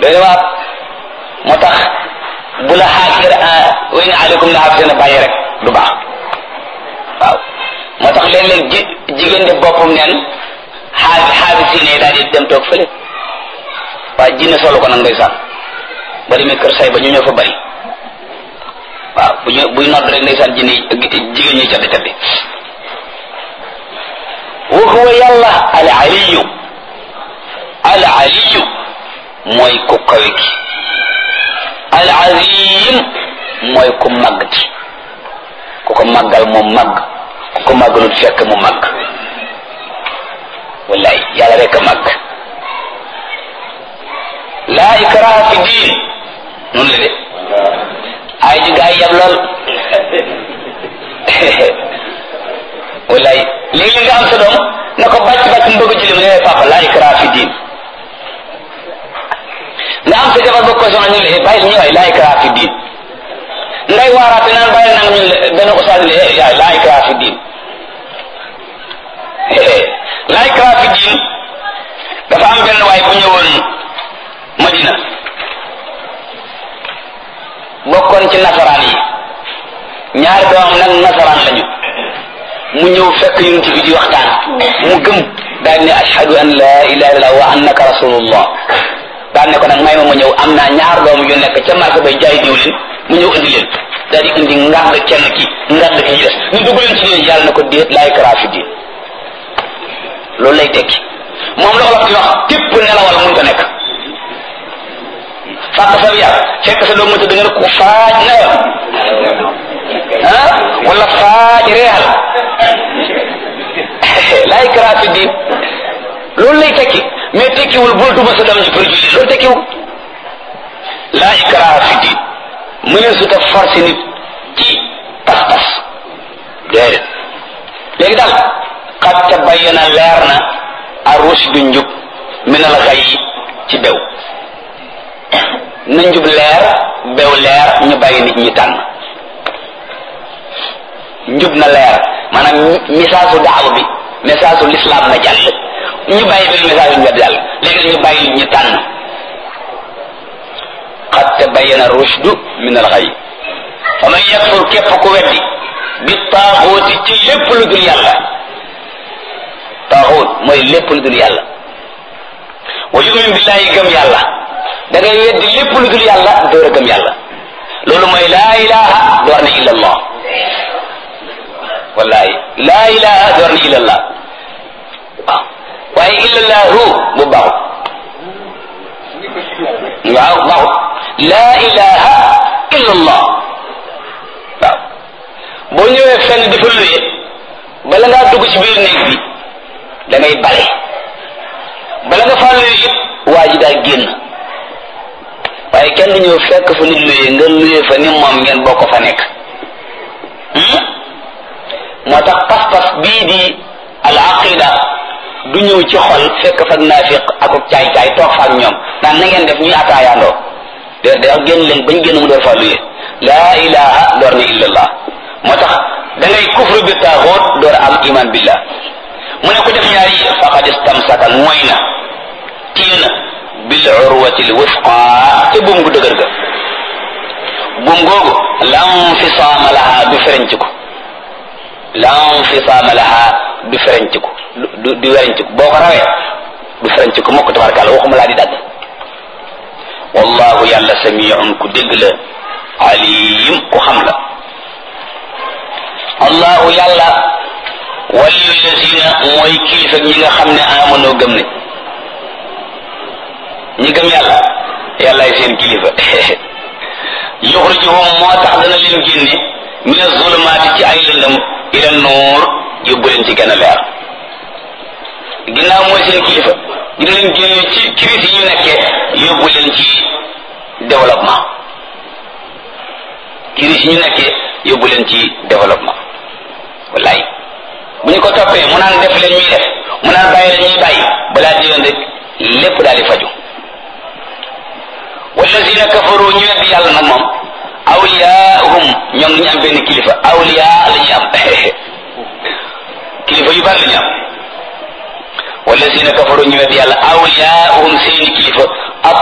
doy waar moo tax bu la xaakir wa in aleykum la xaafisina bàyyi rek du baax waaw moo tax léeg-léeg ji jigéen def boppam neen xaafi xaafi si ne daal di dem toog fële waaye jinne solo ko nag ndeysaan ba demee kër say ba ñu ñëw fa bari waaw bu ñu buy nodd rek ndeysaan jinne jigéen ñi caddi caddi wa huwa yàlla al aliyu al aliyu mooy ku kawe ki al azim mooy ku màgg ci ku ko màggal mu màgg ku ko màggalul fekk mu màgg wallaay yàlla rek a màgg laa ikraha fi diin noonu la de ay ji gaa yi yab lool wallaay léegi nga am sa doom na ko bàcc bàcc mu bëgg julli mu ne papa laa ikraha fi diin nga am sa jabar bëgg ko soxna ñu le bàyyi ñu waay laa ikraha fi diin ngay waaraate naan bàyyi nanga ñu benn ustaas le yaay laa ikraha fi diin laa ikraha fi diin dafa am benn waay bu ñëwoon Madina bokkoon ci nasaraan yi ñaari doomam nag nasaraan lañu mu ñëw fekk yonent bi di waxtaan mu gëm daal ne ashhadu an la ilaha illallah wa annaka rasulullah daal ne ko nag may ma ma ñëw am naa ñaar doom yu nekk ca marché bay jaay diwlin mu ñëw indi leen daal di indi ngàdd kenn ki ngàdd ki ci des ñu dugg leen ci diine yàlla na ko déet laa ikraha fi diin loolu lay tekki moom la olof di wax tépp nelawal mun ko nekk fàq sa yar fekk sa doom ma tëdd nga ne ko faaj newal ah wala faaj reexal laa ikraha fi diin loolu lay tekki mais tekkiwul bul duma sa doom ji pour julli loolu tekkiwul laa ikraha fi diin mu ne su ta forcé nit ci pas-pas déedéet léegi daal qad tabayyana leer na ar-rushdu njub min al-ghayy ci bew na njub leer bew leer ñu bàyyi nit ñi tànn njub na leer maanaam message su daaw bi message su l'islam na jàll ñu bàyyi benn message yu ñu jàll léegi ñu bàyyi nit ñi tànn qad tabayyana rushdu min al-ghayy fa man yakfur képp ku weddi bi taaxooti ci lépp lu dul yàlla taaxoot mooy lépp lu dul yàlla wa yumin billahi gëm yàlla da ngay weddi lépp lu dul yàlla door a gëm yàlla loolu mooy laa ilaha door na illa allah wallahi laa ilaha door na illa allah waaw waaye illa allahu bu baaxut waaw baaxut laa ilaha illa allah waaw boo ñëwee fenn di fa luye bala ngaa dugg ci biir néeg bi da ngay bale bala nga faa luye it waa ji daa génn waaye kenn ñëw fekk fa nit luye nga luye fa ni moom ngeen bokk fa nekk moo tax pas-pas bii di al aqida du ñëw ci xol fekk fa naafiq ak caay-caay toog fa ak ñoom naan na ngeen def ñuy ataayaandoo de da génn leen bañ génn mu door faa luye laa ilaha door na illallah moo tax da ngay kufru bi taaxoot door am iman billah mu ne ko def ñaari faqad istamsaka mooy na téye na bil urwati l wusqa te buum gu dëgër ga buum googu lam fisaama laha du fereñc ko lam fisaama laha du fereñc ko du du wereñc ko boo ko rawee du fereñc ko mokk tabarkàlla waxuma laa di dagg wallahu yàlla samiun ku dégg la alim ku xam la allahu yàlla waliyu lazina mooy kilifa ñi nga xam ne amanoo gëm ne ñi gëm yàlla yàllaay seen kilifa yuxrijuhum moo tax dana leen génne min azulumaati ci ay lëndëm ila nuur yóbbu leen ci gën a leer ginnaaw mooy seen kilifa dina leen génne ci crise yi ñu nekkee yóbbu leen ci développement crise yi ñu nekkee yóbbu leen ci développement wallaay bu ñu ko toppee mu naan def leen ñuy def mu naan bàyyi leen ñuy bàyyi balaa diyoon rek lépp daal di faju wallazina kafaru ñu weddi yàlla nag moom awliyaahum ñoom ñu am benn kilifa awliya la ñuy am kilifa yu bari la ñu am wallazina kafaru ñu weddi yàlla awliyaahum seeni kilifa